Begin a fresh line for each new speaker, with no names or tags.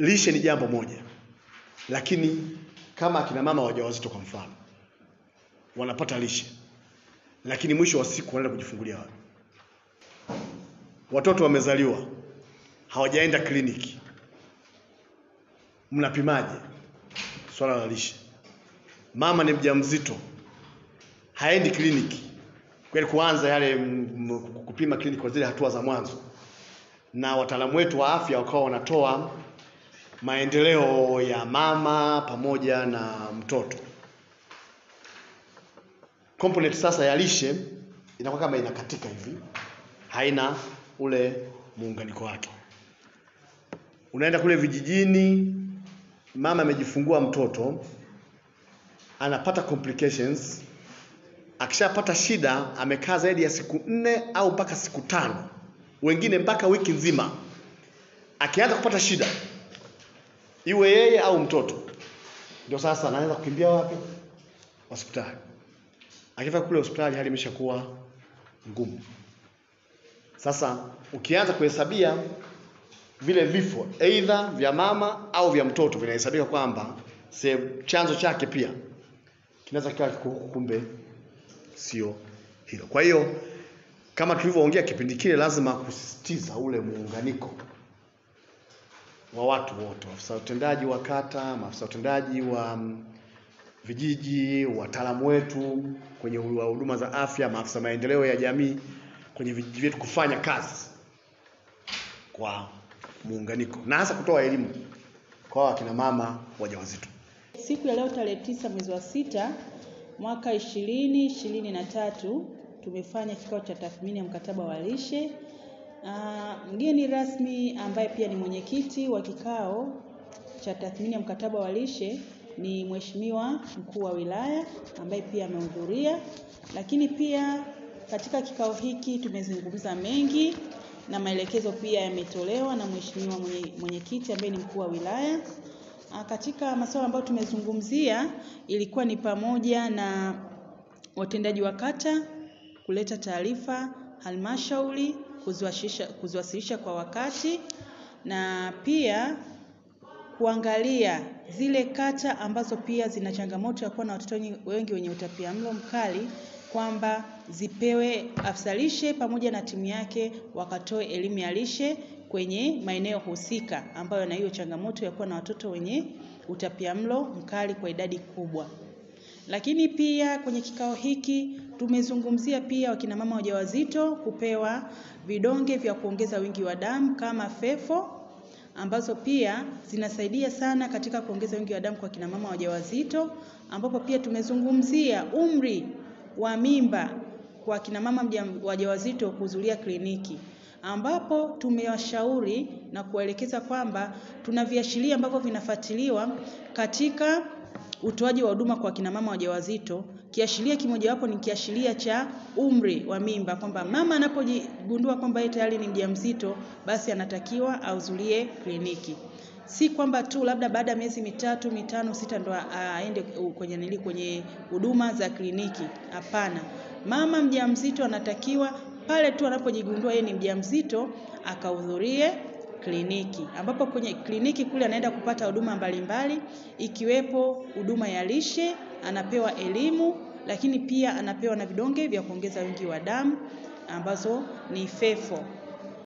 lishe ni jambo moja, lakini kama akina mama wajawazito kwa mfano wanapata lishe, lakini mwisho wa siku wanaenda kujifungulia wapi? Watoto wamezaliwa hawajaenda kliniki, mnapimaje swala la lishe? Mama ni mjamzito haendi kliniki kweli, kuanza yale mm, kupima kliniki kwa zile hatua za mwanzo, na wataalamu wetu wa afya wakawa wanatoa maendeleo ya mama pamoja na mtoto. Component sasa ya lishe inakuwa kama inakatika hivi, haina ule muunganiko wake. Unaenda kule vijijini, mama amejifungua mtoto, anapata complications. Akishapata shida, amekaa zaidi ya siku nne au mpaka siku tano, wengine mpaka wiki nzima. Akianza kupata shida, iwe yeye au mtoto, ndio sasa anaanza kukimbia wapi? Hospitali. Akifika kule hospitali, hali imeshakuwa ngumu. Sasa ukianza kuhesabia vile vifo aidha vya mama au vya mtoto vinahesabika kwamba sehemu chanzo chake pia kinaweza kikawa kiko huku, kumbe sio hilo. Kwa hiyo kama tulivyoongea kipindi kile, lazima kusisitiza ule muunganiko wa watu wote, maafisa utendaji wa kata, maafisa utendaji wa mm, vijiji, wataalamu wetu kwenye wa huduma za afya, maafisa maendeleo ya jamii kwenye vijiji vyetu kufanya kazi kwa muunganiko na hasa kutoa elimu kwa wakina mama wajawazito.
Siku ya leo tarehe tisa mwezi wa sita mwaka ishirini ishirini na tatu tumefanya kikao cha tathmini ya mkataba wa lishe. Ah, mgeni rasmi ambaye pia ni mwenyekiti wa kikao cha tathmini ya mkataba wa lishe ni Mheshimiwa mkuu wa wilaya ambaye pia amehudhuria, lakini pia katika kikao hiki tumezungumza mengi na maelekezo pia yametolewa na Mheshimiwa mwenye- mwenyekiti ambaye ni mkuu wa wilaya. Ah, Katika masuala ambayo tumezungumzia ilikuwa ni pamoja na watendaji wa kata kuleta taarifa halmashauri, kuziwasilisha kuziwasilisha kwa wakati na pia kuangalia zile kata ambazo pia zina changamoto ya kuwa na watoto wengi- wengi wenye utapiamlo mkali kwamba zipewe afisa lishe pamoja na timu yake wakatoe elimu ya lishe kwenye maeneo husika ambayo na hiyo changamoto ya kuwa na watoto wenye utapiamlo mkali kwa idadi kubwa. Lakini pia kwenye kikao hiki tumezungumzia pia wakina mama wajawazito kupewa vidonge vya kuongeza wingi wa damu kama fefo ambazo pia zinasaidia sana katika kuongeza wingi wa damu kwa kina mama wajawazito, ambapo pia tumezungumzia umri wa mimba kwa kina mama mja- wajawazito kuhudhuria kliniki, ambapo tumewashauri na kuwaelekeza kwamba tuna viashiria ambavyo vinafuatiliwa katika utoaji wa huduma kwa kina mama wajawazito. Kiashiria kimojawapo ni kiashiria cha umri wa mimba, kwamba mama anapojigundua kwamba yeye tayari ni mjamzito, basi anatakiwa ahudhurie kliniki. Si kwamba tu labda baada ya miezi mitatu, mitano, sita ndo a- aende kwenye nili kwenye huduma za kliniki. Hapana, mama mjamzito anatakiwa pale tu anapojigundua yeye ni mjamzito akahudhurie kliniki ambapo kwenye kliniki kule anaenda kupata huduma mbalimbali ikiwepo huduma ya lishe, anapewa elimu, lakini pia anapewa na vidonge vya kuongeza wingi wa damu ambazo ni fefo.